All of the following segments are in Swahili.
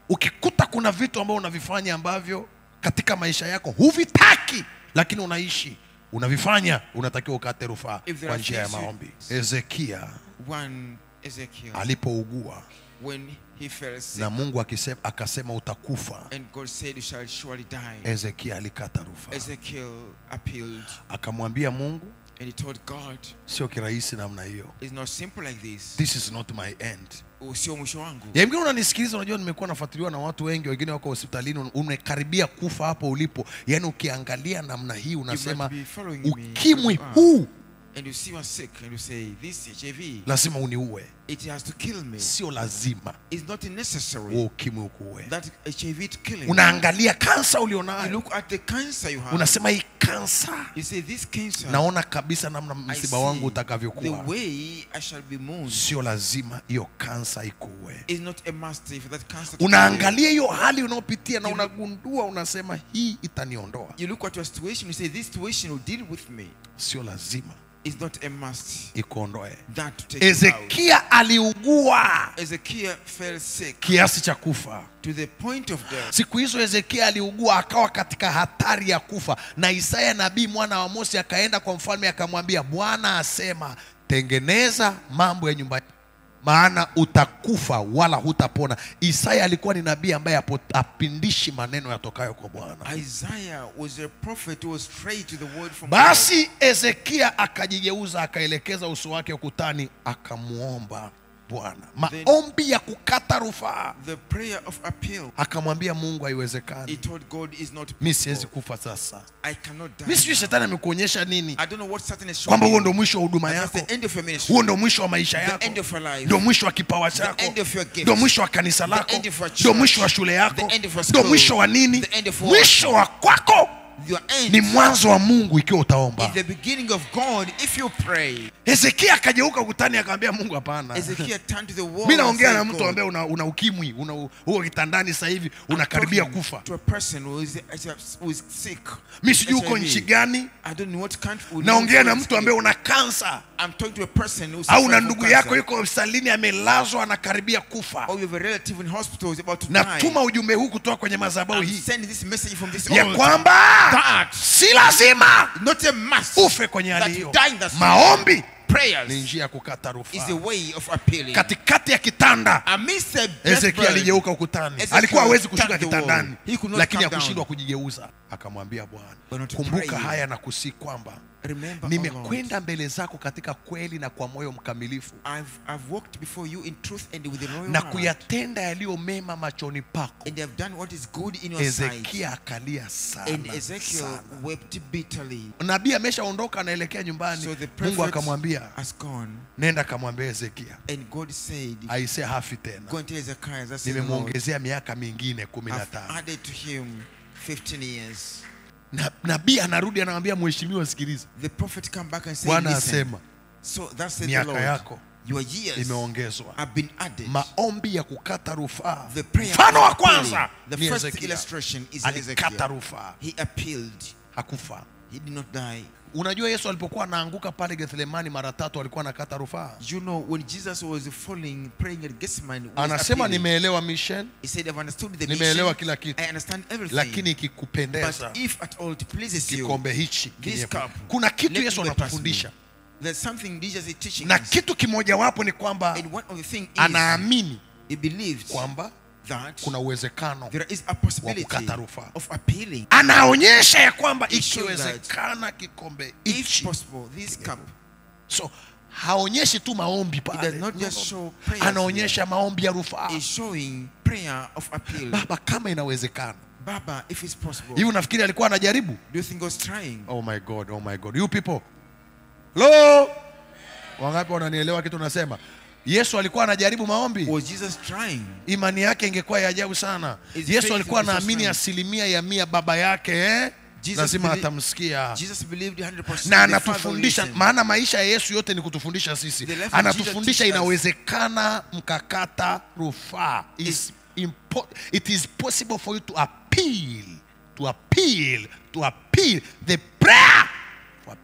ukikuta kuna vitu ambavyo unavifanya ambavyo katika maisha yako huvitaki lakini unaishi unavifanya unatakiwa ukate rufaa If there kwa are njia ya things you- maombi hezekia One Ezekiel, alipougua when he fell sick, na mungu akisema, akasema utakufa and God said, You shall surely die. hezekia alikata rufaa Ezekiel appealed, akamwambia mungu and he told God, sio kirahisi namna hiyo It's not simple like this. this is not my end Sio mwisho wangu. yamkini unanisikiliza unajua nimekuwa nafuatiliwa na watu wengi wengine wako hospitalini un- umekaribia kufa hapo ulipo yaani ukiangalia namna hii unasema be following me. ukimwi Ah. huu And you see you are sick, and you say, This HIV, lazima uniue it has to kill me. sio lazima It's not huo necessary ukimwi ukuue that HIV to kill me. unaangalia kansa You ulionayo look at the cancer you have. unasema hii kansa You say, This cancer, naona kabisa namna I msiba wangu see the utakavyokuwa way I shall be mourned. sio lazima hiyo kansa ikuue It's not a must for that cancer to kill you. unaangalia hiyo hali unaopitia na You- unagundua unasema hii itaniondoa You look at your situation, you say, This situation will deal with me. sio lazima It's not a must ikuondoe that to take you out. hezekia aliugua Ezekiel fell sick kiasi cha kufa to the point of death. siku hizo hezekia aliugua akawa katika hatari ya kufa na isaya nabii mwana wa mosi akaenda kwa mfalme akamwambia bwana asema tengeneza mambo ya nyumba maana utakufa wala hutapona isaya alikuwa ni nabii ambaye hapo- hapindishi maneno yatokayo kwa bwana Isaiah was a prophet who was straight to the word from God. basi hezekia akajigeuza akaelekeza uso wake ukutani akamwomba bwana maombi ya kukata rufaa The prayer of appeal. akamwambia mungu He haiwezekani told God is not mi siwezi possible. kufa sasa I cannot die. mi sijui now. shetani amekuonyesha nini I don't know what Satan is showing kwamba huo you. ndo mwisho wa huduma That's yako the end of your ministry. huo ndo mwisho wa maisha The yako end of your life. ndo mwisho wa kipawa chako end of your gifts. ndo mwisho wa kanisa lako end of your ndo church. mwisho wa shule yako The end of your ndo school. mwisho wa nini The end of work. mwisho wa kwako Your end ni mwanzo wa mungu ikiwa is utaomba the beginning of God if you pray. hezekia akageuka ukutani akamwambia mungu hapana Ezekiel turned to the wall. mi and naongea said, na mtu "God, ambaye una, una ukimwi una huko kitandani sasa hivi I'm unakaribia talking kufa To a person who is, who is sick. mi sijui uko HIV. nchi gani I don't know what country. we naongea live na in. mtu ambaye una kansa I'm talking to a person who's au na suffering ndugu from yako cancer. yuko hospitalini amelazwa anakaribia kufa Or you have a relative in hospital who's about to die. natuma ujumbe huu kutoka kwenye madhabahu I'm hii sending this message from this ya altar. kwamba That si lazima not a must ufe kwenye hali that hiyo you die in that maombi ni prayers njia ya kukata is the rufaa way of appealing. katikati ya kitanda Amidst the hezekia deathbed, aligeuka ukutani Ezekiel alikuwa hawezi kushuka touched the wall. kitandani He could not lakini come down. hakushindwa kujigeuza akamwambia But bwana not to kumbuka pray. haya na kusii kwamba remember, oh nimekwenda mbele zako katika kweli na kwa moyo mkamilifu Lord, I've, I've walked before you in truth and with a loyal na heart. kuyatenda yaliyo mema machoni pako And have done what is good in your sight. hezekia akalia And sana, Ezekiel sana. wept bitterly. nabii ameshaondoka anaelekea nyumbani So the mungu prophet akamwambia has gone. nenda akamwambia hezekia And God said, aise hafi tena Go and tell Ezekiah, that's the Lord. nimemwongezea miaka mingine kumi na I've tano added to him 15 years. Na- nabii anarudi anamwambia mheshimiwa sikiliza The prophet come back and say, bwana Listen. asema So that said the miaka Lord, yako your years imeongezwa have been added. maombi ya kukata rufaa The prayer mfano wa of appealing. kwanza The ni first Hezekia. illustration is alikata Ezekiel. rufaa He appealed. hakufa He did not die. unajua yesu alipokuwa anaanguka pale gethlemani mara tatu alikuwa anakata rufaa You know, when Jesus was falling, praying at Gethsemane, he was anasema appealing. nimeelewa mission He said, I've understood the nimeelewa mission. kila kitu I understand everything. lakini ikikupendeza but if at all it pleases you, kikombe hichi this kiniepuke. cup, kuna kitu let yesu me pass anatufundisha me. there's something Jesus is teaching na us. kitu kimojawapo ni kwamba And one of the things is, anaamini he believes kwamba that kuna uwezekano there is a possibility kukata rufaa. of appealing. anaonyesha ya kwamba He showed ikiwezekana kikombe If hichi possible, this cup so haonyeshi tu maombi It pale does not No, just no, no. show prayers anaonyesha maombi ya rufaa is showing prayer of appeal. baba kama inawezekana Baba, if it's possible, hivi unafikiri alikuwa anajaribu do you think God's trying? oh my god oh my god you people lo wangapi wananielewa kitu nasema yesu alikuwa anajaribu maombi Was Jesus trying? imani yake ingekuwa ya ajabu sana His yesu faith alikuwa was so anaamini strong. asilimia ya mia baba yake eh? Jesus lazima belie- atamsikia Jesus believed 100%. na The Father anatufundisha listened. maana maisha ya yesu yote ni kutufundisha sisi The life of anatufundisha Jesus teaches us. inawezekana mkakata rufaa Is impo- it is possible for you to appeal to appeal to appeal the prayer for appeal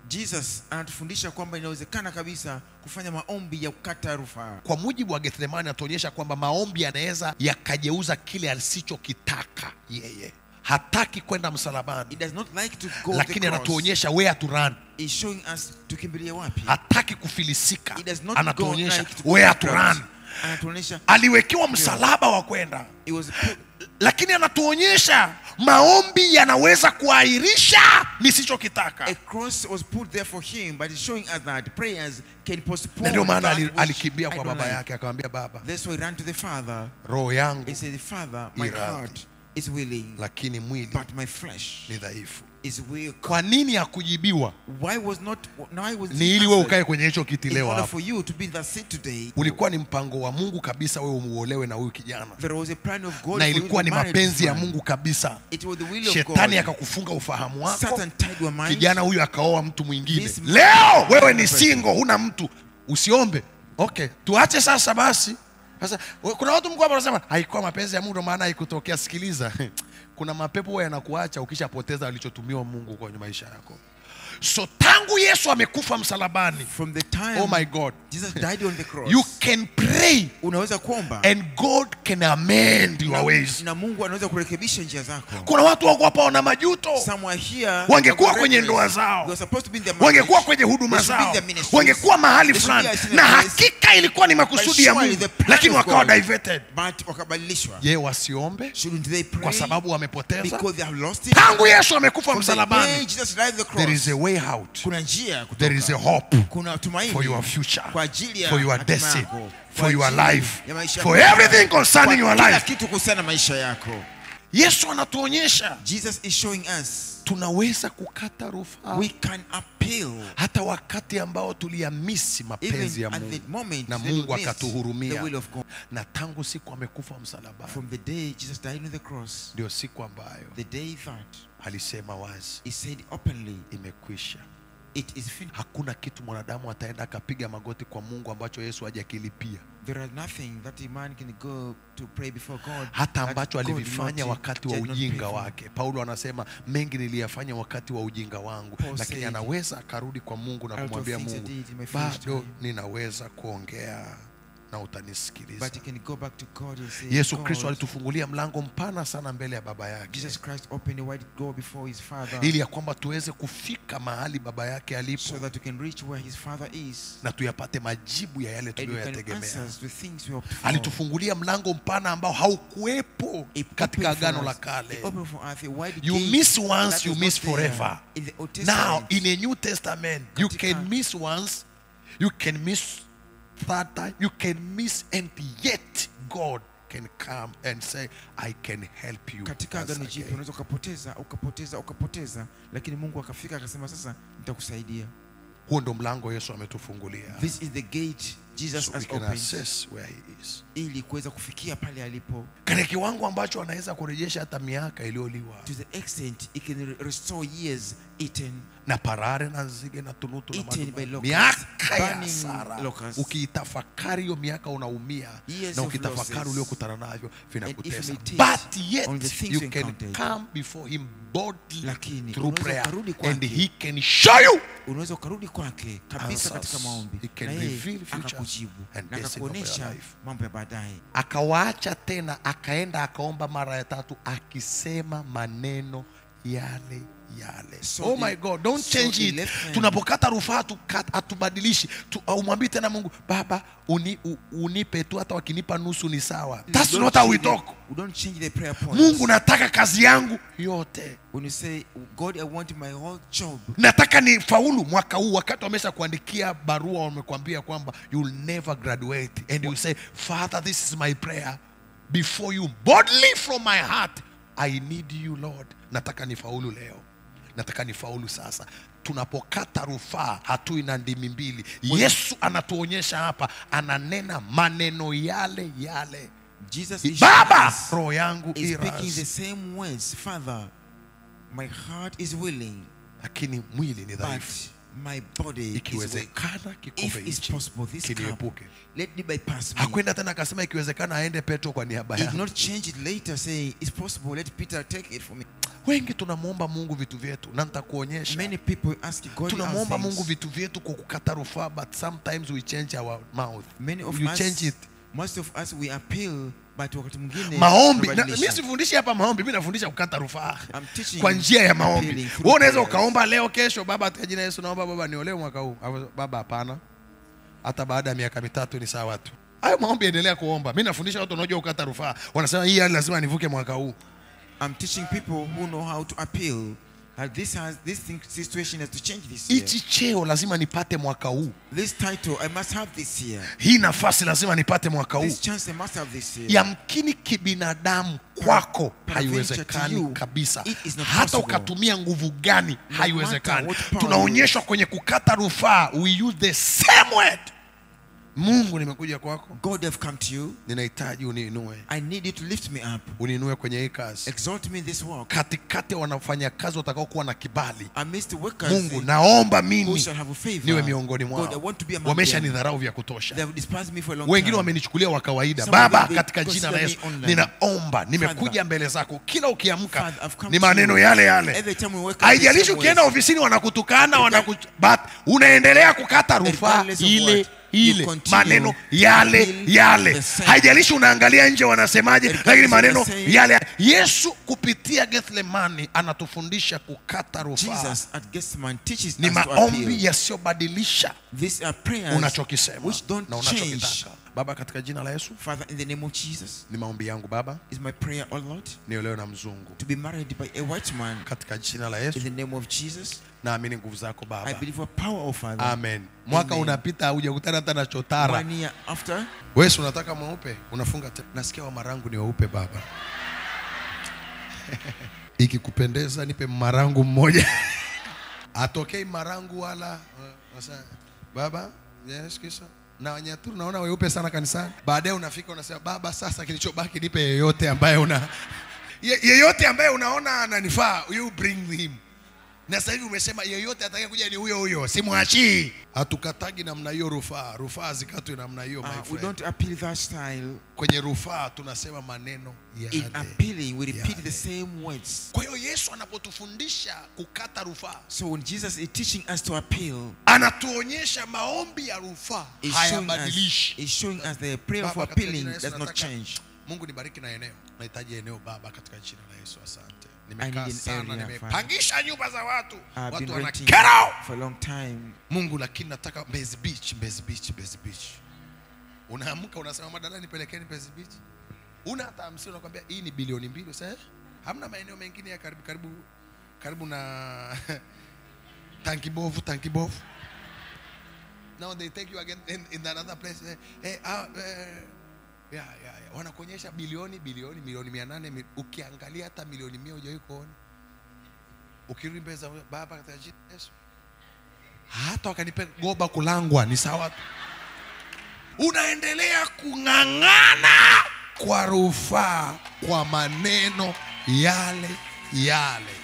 Jesus anatufundisha kwamba inawezekana kabisa kufanya maombi ya kukata rufaa. kwa mujibu wa Gethsemane atuonyesha kwamba maombi yanaweza yakageuza kile asichokitaka yeye. Hataki kwenda msalabani, It does not like to go lakini the cross. anatuonyesha where to run. Is showing us tukimbilia wapi. Hataki kufilisika, It does not go anatuonyesha like to go where the to cross. run. Anatuonyesha Aliwekewa msalaba wa kwenda, it was put, lakini anatuonyesha maombi yanaweza kuahirisha nisichokitaka. a cross was put there for him, but it's showing us that prayers can postpone Na ndio maana that ali- which alikimbia I kwa don't baba like. yake akamwambia, baba, That's why he ran to the Father. roho yangu He said, Father, my Iradhi. heart is willing, lakini mwili but my flesh ni dhaifu. is weak. Kwa nini hakujibiwa? Why was not why was Ni he ili wewe answered? ukae kwenye hicho kiti In leo order hapa. for you to be in that seat today, Ulikuwa ni mpango wa Mungu kabisa wewe umuolewe na huyu kijana, there was a plan of God na for you ilikuwa to ni marry this mapenzi ya man. Mungu kabisa. It was the will of Shetani God. akakufunga ufahamu wako, Satan tied your mind. kijana huyu akaoa mtu mwingine. This man- Leo wewe ni single, huna mtu, usiombe. Okay, tuache sasa basi. Sasa we- kuna watu mko hapa wanasema haikuwa mapenzi ya Mungu, ndio maana haikutokea. Sikiliza, kuna mapepo huwa yanakuacha ukishapoteza alichotumiwa Mungu kwenye maisha yako. So tangu Yesu amekufa msalabani, From the time oh my God, Jesus died on the cross, you can pray unaweza kuomba and God can amend your na, ways. na Mungu anaweza kurekebisha njia zako. Kuna watu wako hapa wana majuto, Some are here, Wangekuwa they kwenye were ndoa reckless. zao. They were supposed to be in their wangekuwa marriage. kwenye huduma They should be in zao, their ministries. wangekuwa mahali They should fulani, be in a na place. hakika ilikuwa ni But makusudi ya surely Mungu, the plan lakini of wakawa God. diverted. But wakabadilishwa. Je, wasiombe Shouldn't they pray kwa sababu wamepoteza? because they have lost it? Tangu Yesu amekufa From the day msalabani, Jesus died on the there is cross, a way out, kuna njia ya there is a kutoka. hope Kuna tumaini for your future, kwa ajili ya for your hatima destiny, yako, for kwa your ajili life, ya maisha for yako. everything concerning Kwa your kila life. kitu kuhusiana na maisha yako. Yesu anatuonyesha Jesus is showing us tunaweza kukata rufaa we can appeal hata wakati ambao tuliyamisi mapenzi ya even at Mungu the moment na that we Mungu miss the akatuhurumia, will of God. na tangu siku amekufa msalabani, From the day Jesus died on the cross, ndio siku ambayo the day that alisema wazi, he said openly, imekwisha. it is finished. Hakuna kitu mwanadamu ataenda akapiga magoti kwa Mungu ambacho Yesu hajakilipia, There is nothing that a man can go to pray before God. hata that ambacho God did alivifanya not- wakati wa did not pay ujinga for. wake. Paulo anasema mengi niliyafanya wakati wa ujinga wangu, Paul lakini said, anaweza akarudi kwa Mungu na "Out of kumwambia things I Mungu, did in my foolish bado time." ninaweza kuongea na utanisikiliza. But he can go back to God and say, Yesu God, Kristo alitufungulia mlango mpana sana mbele ya baba yake Jesus Christ opened a wide door before his Father ili ya kwamba tuweze kufika mahali baba yake so alipo that we can reach where his Father is na tuyapate majibu ya yale and we can tuliyoyategemea. answer the things we hoped for. Alitufungulia mlango mpana ambao haukuwepo He katika opened for agano la us- kale. he opened for us a wide You gate miss once, that you was miss not there forever. in the Old Now Testament. in a New Testament, you Katika- can miss once, you can miss third time, you can miss and yet God can come and say, I can help you. katika once agano jipya again." unaweza ukapoteza ukapoteza ukapoteza lakini mungu akafika akasema sasa nitakusaidia Huo ndo mlango Yesu ametufungulia. this is the gate jesus So we has can opened assess where he is. ili kuweza kufikia pale alipo Katika kiwango ambacho anaweza kurejesha hata miaka iliyoliwa to the extent it can re- restore years eaten na parare na nzige na tunutu na Eaten madudu. by locusts, miaka ya burning hasara. locusts. Ukiitafakari hiyo miaka unaumia Years na of ukitafakari losses. uliokutana navyo vinakutesa, meditate but on the yet things you you can encountered. come before him boldly Lakini through unaweza prayer ukarudi and kwake. he can show you unaweza ukarudi kwake kabisa Answers. katika maombi He can na yeye reveal futures akakujibu and na destiny of your akakuonyesha life. mambo ya baadaye akawaacha tena akaenda akaomba mara ya tatu akisema maneno yale yale So oh the- my god don't so change the it left hand- tunapokata rufaa tuka- hatubadilishi tu, umwambii tena mungu baba uni, u, unipe tu hata wakinipa nusu ni sawa that's We don't not how we change the- talk we don't change the prayer points mungu nataka kazi yangu yote when you say god i want my whole job nataka ni faulu mwaka huu wakati wamesha kuandikia barua wamekwambia kwamba you'll never graduate and you say father this is my prayer before you boldly from my heart i need you lord nataka ni faulu leo nataka ni faulu sasa tunapokata rufaa hatui na ndimi mbili yesu anatuonyesha hapa ananena maneno yale yale jesus is baba showing us- roho yangu is speaking the iras same words father my heart is willing lakini mwili ni but dhaifu my body is weak ikiwezekana kikombe if it's hichi possible this cup kiniepuke let it bypass me hakwenda tena akasema ikiwezekana aende petro kwa niaba he did yangu not change it later saying it's possible let peter take it for me wengi tunamwomba mungu vitu vyetu na nitakuonyesha Many people ask God our tunamwomba things. mungu vitu vyetu kwa kukata rufaa but sometimes we change our mouth Many of you us, change it most of us we appeal, but wakati mwingine maombi na, tunabadilisha. mi sifundishi hapa maombi mi nafundisha kukata rufaa I'm teaching kwa njia ya maombi appealing through wewe unaweza prayers. ukaomba leo kesho baba katika jina la yesu naomba baba niolewe mwaka huu Hapo, baba hapana hata baada ya miaka mitatu ni sawa tu hayo maombi endelea kuomba mi nafundisha watu wanaojua kukata rufaa wanasema hii hali lazima nivuke mwaka huu I'm teaching people who know how to appeal. That this has this thing, situation has to change this year. hichi cheo lazima nipate mwaka huu This title I must have this year. hii nafasi lazima nipate mwaka huu This chance I must have this year. yamkini kibinadamu kwako Peradventure to haiwezekani you, kabisa it is not hata possible. ukatumia nguvu gani haiwezekani what power tunaonyeshwa kwenye kukata rufaa we use the same word mungu nimekuja kwako God have come to you. ninahitaji uniinue I need you to lift me up. uniinue kwenye hii kazi Exalt me in this work. katikati ya wanafanya kazi watakaokuwa na kibali Amidst the workers mungu naomba who mimi shall have a favor. niwe miongoni God, I mwao want to be among wamesha them. nidharau vya They kutosha have despised me for a long wengine time. wamenichukulia wa kawaida Some of baba them, they katika jina la consider yesu me online. ninaomba nimekuja Father, mbele zako kila ukiamka Father, I've come ni to maneno you. yale yale Every time we wake up, haijalishi the same ukienda ways. ofisini wanakutukana wanaku, but unaendelea kukata rufaa Regardless of ile what, ile you continue maneno yale appeal yale the same. haijalishi unaangalia nje wanasemaje Regardless lakini of maneno the same. yale yesu kupitia gethlemani anatufundisha kukata rufaa Jesus at Gethsemane teaches ni us to appeal. maombi yasiyobadilisha These are prayers unachokisema which don't na change. unachokitaka baba katika jina la yesu Father, in the name of Jesus, ni maombi yangu baba is my prayer, O Lord, niolewe na mzungu to be married by a white man. katika jina la In yesu the name of Jesus, naamini nguvu zako I baba believe a power of Father. amen mwaka Amen. unapita hujakutana hata na chotara One year after, wesi unataka mweupe unafunga te- nasikia wamarangu ni weupe baba ikikupendeza nipe marangu mmoja atokei marangu wala uh, wasa- baba yes, kisa na wanyaturu naona weupe sana kanisani baadaye unafika unasema baba sasa kilichobaki nipe yeyote ambaye una Ye, yeyote ambaye unaona ananifaa you bring him na sasa hivi umesema yeyote atakaye kuja ni huyo huyo simwachii hatukatagi namna hiyo rufaa rufaa zikatwe namna hiyo my uh, we friend. don't appeal that style. kwenye rufaa tunasema maneno In yale appealing, we repeat yale. the same words. kwa hiyo yesu anapotufundisha kukata rufaa So when Jesus is teaching us to appeal, anatuonyesha maombi ya rufaa He's showing, us, hayabadilishi he's showing us the prayer Baba, for katika jina appealing la Yesu does not nataka- change. mungu nibariki na eneo nahitaji eneo baba katika jina la yesu asante I nimekaa need an sana area, nimepangisha nyumba za watu I've watu been wana renting get out for a long time. mungu lakini nataka mbezi beach mbezi beach mbezi beach unaamka unasema madada nipelekeni mbezi beach una hata hamsini unakwambia hii ni bilioni mbili Sasa, eh, hamna maeneo mengine ya karibu karibu karibu na tanki bovu tanki bovu now they take you again in, in another place eh, eh, ah, eh, yeah, yeah, yeah. wanakuonyesha bilioni bilioni milioni mia nane mi- ukiangalia hata milioni mia hujawahi kuona ukirudi mbele za baba katika jina la Yesu hata wakanipe goba kulangwa ni sawa tu. unaendelea kung'ang'ana kwa rufaa kwa maneno yale yale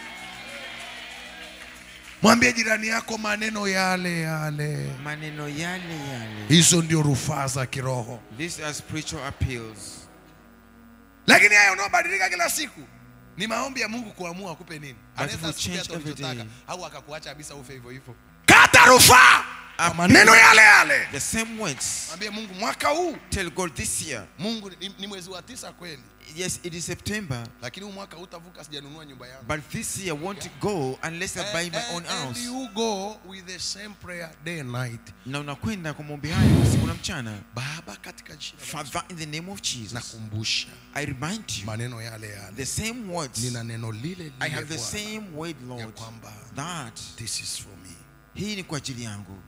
mwambie jirani yako maneno yale yale Maneno yale yale. hizo ndio rufaa za kiroho These are spiritual appeals. lakini haya unaobadilika kila siku ni maombi ya mungu kuamua akupe nini But anaweza if we asikupe hata change every ulichotaka day. au akakuacha kabisa ufe hivyo hivyo kata rufaa kwa Appeal. maneno yale yale The same words. mwambie mungu mwaka huu Tell God this year. mungu ni, ni mwezi wa tisa kweli Yes, it is September, lakini huu mwaka hutavuka sijanunua nyumba yangu but this year I won't go unless I buy my own and, and house. you go with the same prayer day and night Na unakwenda kwa maombi hayo usiku na mchana. baba katika jina la Yesu, Father, in the name of Jesus, nakumbusha I remind you maneno yale yale the same words. nina neno lile I lile have the Bwana, same word, ya Lord, kwamba that this is for me hii ni kwa ajili yangu.